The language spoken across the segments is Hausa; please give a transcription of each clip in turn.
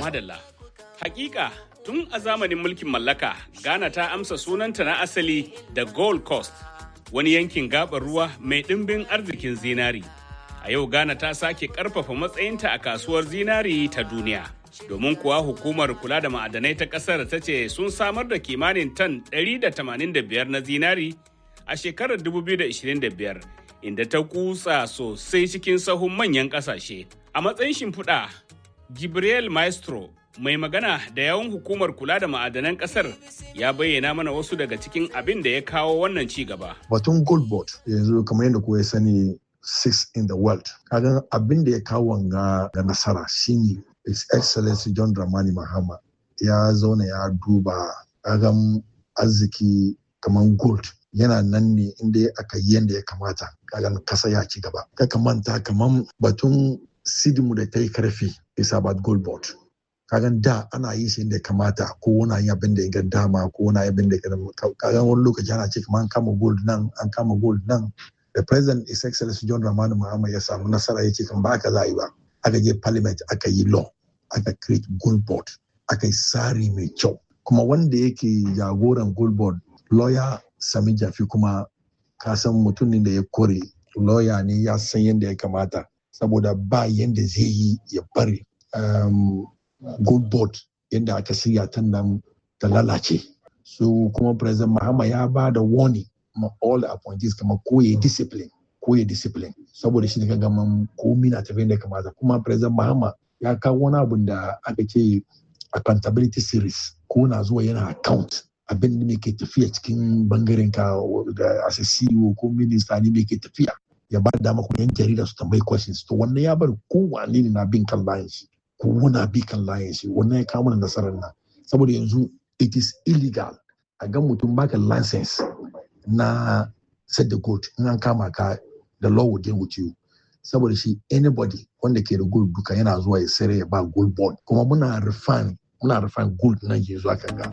madalla. Hakika tun a zamanin mulkin mallaka Ghana ta amsa sunanta na asali da Gold Coast, wani yankin gabar ruwa mai ɗimbin arzikin zinari. A yau Ghana ta sake ƙarfafa matsayinta a kasuwar zinari ta duniya. Domin kuwa hukumar kula da ma'adanai ta ƙasar ta ce sun samar da kimanin tan 185 na zinari a shekarar 2025 inda ta kutsa sosai cikin sahun manyan ƙasashe. A matsayin shimfiɗa, Gabriel Maestro mai magana da yawan hukumar kula da ma'adanan kasar ya bayyana mana wasu daga cikin abin da ya kawo wannan ci gaba. Batun gold board yanzu kamar yadda kuwa sani six in the world. Kagan abin da ya kawo wanga ga nasara shine His Excellency John Dramani Mahama ya zauna ya duba kagan arziki kamar gold yana nan ne inda aka yi yadda ya kamata kagan kasa ya ci gaba. Kaka manta kamar batun sidimu da ta yi karfi is about gold board. kagan da ana yi shi da kamata ko wani yi abin da ya ga dama ko wani abin da ya kagan wani lokaci ana ce kamar an kama gold nan an kama gold nan the president is excellency john ramani muhammad ya samu nasara ya ce kan ba ka za yi ba aka je parliament aka yi law aka create gold board aka yi tsari mai kyau kuma wanda yake jagoran gold board lawyer sami jafi kuma ka san mutumin da ya kore lawyer ne ya san yadda ya kamata saboda ba yadda zai yi ya bari um, gold board yadda aka shirya ta nan ta lalace so kuma president mahama ya ba da warning ma all the appointees kama koye discipline koye discipline saboda shi ne kaga man komi na tafiya da kamata kuma president mahama ya kawo wani abun da aka ce accountability series ko na zuwa yana account abin da ke tafiya cikin bangaren ka da as a CEO ko minista ne me ke tafiya ya ba da dama kuma yan jarida su tambayi questions to wannan ya bar kowane ne na bin kan layin shi ko wuna bi kan layin shi wannan ya kawo mana nasarar nan saboda yanzu it is illegal a ga mutum baka license na set the gold in an kama ka the law will deal with you saboda shi anybody wanda ke da gold duka yana zuwa ya sayar ya ba gold bond kuma muna refine muna refine gold nan yanzu aka ga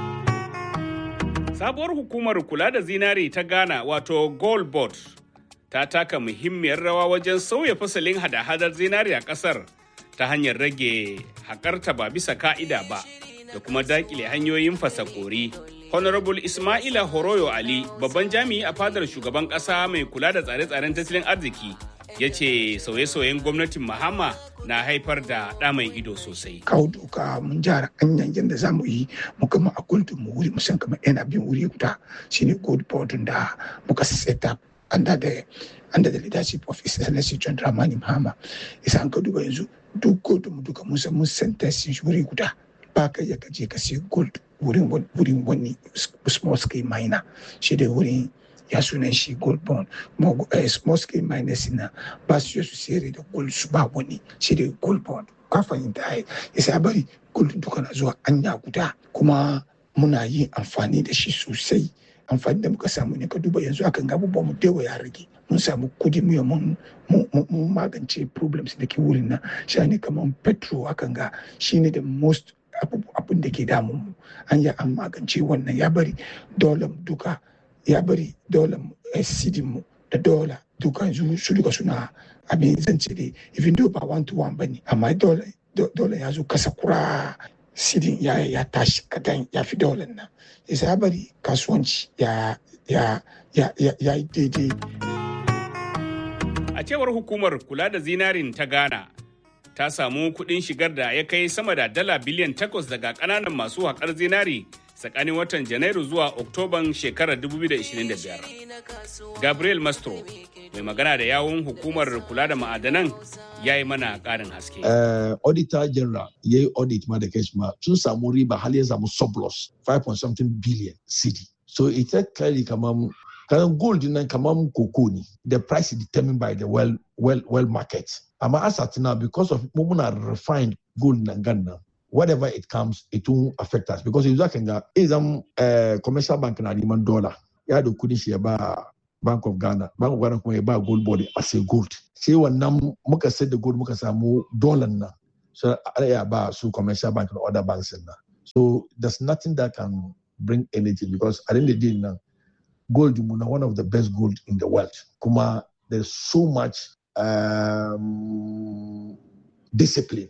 sabuwar hukumar kula da zinari ta ghana wato gold board ta taka muhimmiyar rawa wajen sauya fasalin hada-hadar zinari a kasar ta hanyar rage haƙarta ba bisa ka'ida ba da kuma daƙile hanyoyin fasakori. Honorable Ismaila Horoyo Ali, babban jami'i a fadar shugaban ƙasa mai kula da tsare-tsaren tattalin arziki, ya ce sauye-sauyen gwamnatin Mahama na haifar da ɗa mai ido sosai. Kawo doka mun jara hanyar yadda za mu yi mu gama a kuldun mu wuri musan kamar yana bin wuri guda shine gold board da muka set up under the under the leadership of His Excellency John Dramani Mahama. Isa an ka duba yanzu duk gold mu duka mun san mun sentence shi wuri guda ba ka ya kaje ka sai gold wurin wurin wani small scale miner shi da wurin ya sunan shi gold bond kuma small scale miners na ba su su sayar da gold su ba wani shi da gold bond ka fahimta ai yasa bari gold duka na zuwa anya guda kuma muna yin amfani da shi sosai amfani da muka samu ne ka duba yanzu akan ga abubuwan mu dewa ya rage mun samu kudi mu mun mun magance problems da ke wurin nan shi ne kamar petrol akan ga shine the most abin da ke damun mu an yi an magance wannan ya bari dolar duka ya bari dolar sidin mu da dola duka yanzu su duka suna abin zance dai even though ba one to one bane amma dolar ya zo kasa kura sidin ya ya tashi kadan ya fi dolar nan yasa ya bari kasuwanci ya ya ya ya yi daidai a cewar hukumar kula da zinarin ta ghana ta samu kuɗin shigar da ya kai sama da dala biliyan takwas daga ƙananan masu haƙar zinari tsakanin watan janairu zuwa oktoban shekarar 2025 gabriel mastro mai magana da yawun hukumar kula da ma'adanan ya yi mana ƙarin haske. Uh, auditor general ya yi audit ma da kai ma sun samu riba har ya samu surplus 5.something billion cd so ita kari kamar kayan gold nan kamar koko ne the price is determined by the well, well, well market amma asat now because of muna refined gold nan gan nan whatever it comes it won't affect us because yanzu kan ga izan uh, commercial bank na neman dollar ya da kudin shi ya ba bank of ghana bank of ghana kuma ya ba gold board as a gold sai wannan muka sayar da gold muka samu dollar nan so ya ba su commercial bank and other banks nan so there's nothing that can bring anything because at the end of the day now gold muna one of the best gold in the world kuma there's so much um, discipline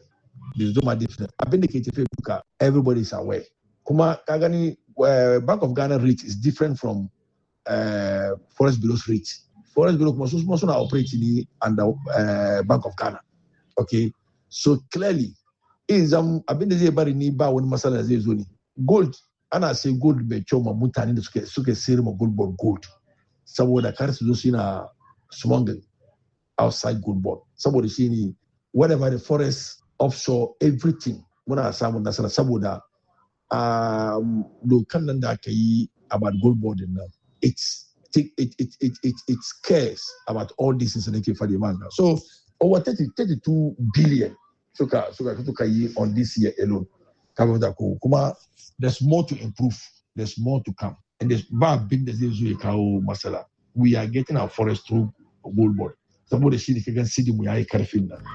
da zuma different abin da ke tafiya duka everybody is aware kuma ka gani uh, bank of ghana rate is different from uh, forest bureau's rate forest bureau kuma su kuma suna operate ne under uh, bank of ghana okay so clearly in zam abin da zai bari ni ba wani matsala zai zo ne gold ana sai gold mai kyau ma mutane da suke suke sayar ma gold board gold saboda kar su zo su yana smuggling outside gold board saboda shi ne whatever the forest offshore everything muna samun nasara saboda um, dokan nan da aka yi about gold board nan it's it, it, it, it, it, it cares about all these things da ke faɗi manga so over 30, 32 billion suka suka suka yi on this year alone kamar da ko kuma there's more to improve there's more to come and there's ba abin da zai zo ya kawo matsala we are getting our forest through gold board saboda shi ne ka gan sidi mu yayi karfin nan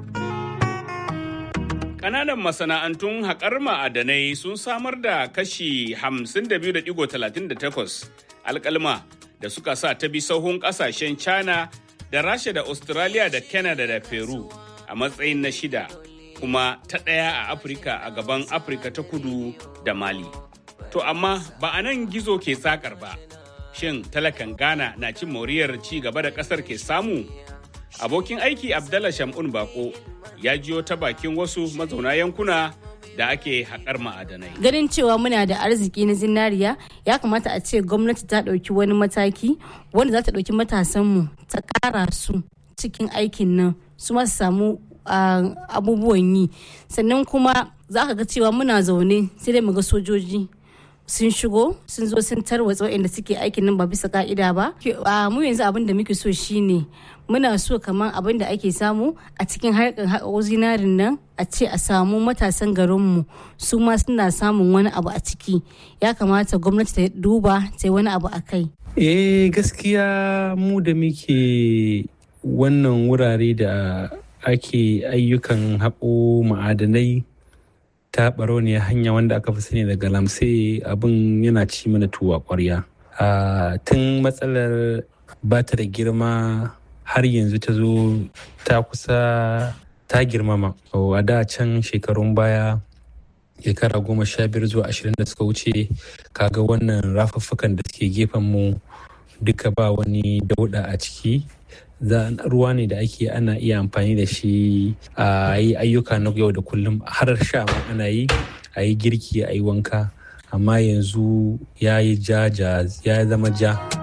Ƙananan masana'antun haƙar ma'adanai sun samar da kashi 52.38 alƙalma da suka sa ta bi sahun ƙasashen China da Rasha da Australia da Canada da Peru a matsayin na shida kuma ta ɗaya a Afirka a gaban Afirka ta kudu da Mali. To amma ba a nan gizo ke sakar ba. Shin talakan Ghana na cin moriyar ci gaba da ƙasar ke samu? Abokin aiki Abdallah Shamun Bako ya jiyo ta bakin wasu mazauna yankuna da ake haƙar ma'adanai. Ganin cewa muna da arziki na zinariya ya kamata a ce gwamnati ta ɗauki wani mataki wanda za ta ɗauki matasanmu ta ƙara su cikin aikin nan su masu samu abubuwan yi sannan kuma za ka ga cewa muna zaune sai dai mu ga sojoji sun shigo sun zo sun tarwatsa waɗanda suke aikin nan ba bisa ka'ida ba mu yanzu abin da muke so shine muna so kamar abin da ake samu a cikin harkar haƙo zinarin nan a ce a samu matasan garinmu su ma suna samun wani abu a ciki ya kamata gwamnati ta duba ta yi wani abu a kai eh gaskiya mu da muke wannan wurare da ake ayyukan haƙo ma'adanai ta ne hanya wanda aka fi sani daga lamse abin yana ci mana tuwa ƙwarya tun matsalar ba ta da girma har yanzu ta zo ta kusa ta girmama a da can shekarun baya shekara goma sha biyar zuwa ashirin da suka wuce kaga wannan rafuffukan da suke gefen mu duka ba wani dauda a ciki ruwa ne da ake ana iya amfani da shi a yi ayyuka na yau da kullum har sha ma ana yi a yi girki a yi wanka amma yanzu ya yi ja ya zama ja